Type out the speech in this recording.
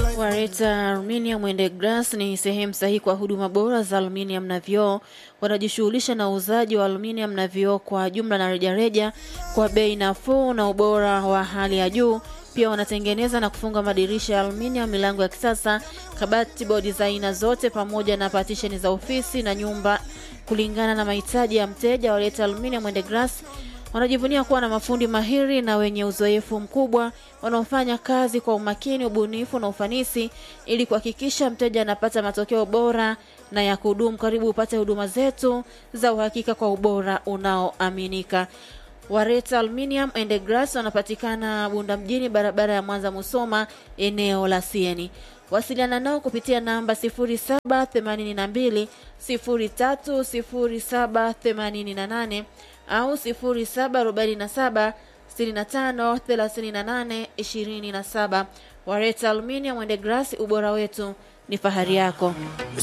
Wareta Aluminium and Glass ni sehemu sahihi kwa huduma bora za aluminium na vioo. Wanajishughulisha na uuzaji wa aluminium na vioo kwa jumla na rejareja kwa bei nafuu na ubora wa hali ya juu. Pia wanatengeneza na kufunga madirisha ya aluminium, milango ya kisasa, kabati, bodi za aina zote, pamoja na patisheni za ofisi na nyumba kulingana na mahitaji ya mteja. Wareta Aluminium and Glass wanajivunia kuwa na mafundi mahiri na wenye uzoefu mkubwa wanaofanya kazi kwa umakini, ubunifu na ufanisi ili kuhakikisha mteja anapata matokeo bora na ya kudumu. Karibu upate huduma zetu za uhakika kwa ubora unaoaminika. Wareta Aluminium and Glass wanapatikana Bunda mjini, barabara ya Mwanza Musoma, eneo la Sieni. Wasiliana nao kupitia namba 0782 030788 au 0747 65 38 27. Wareta Aluminium and Glass, ubora wetu ni fahari yako.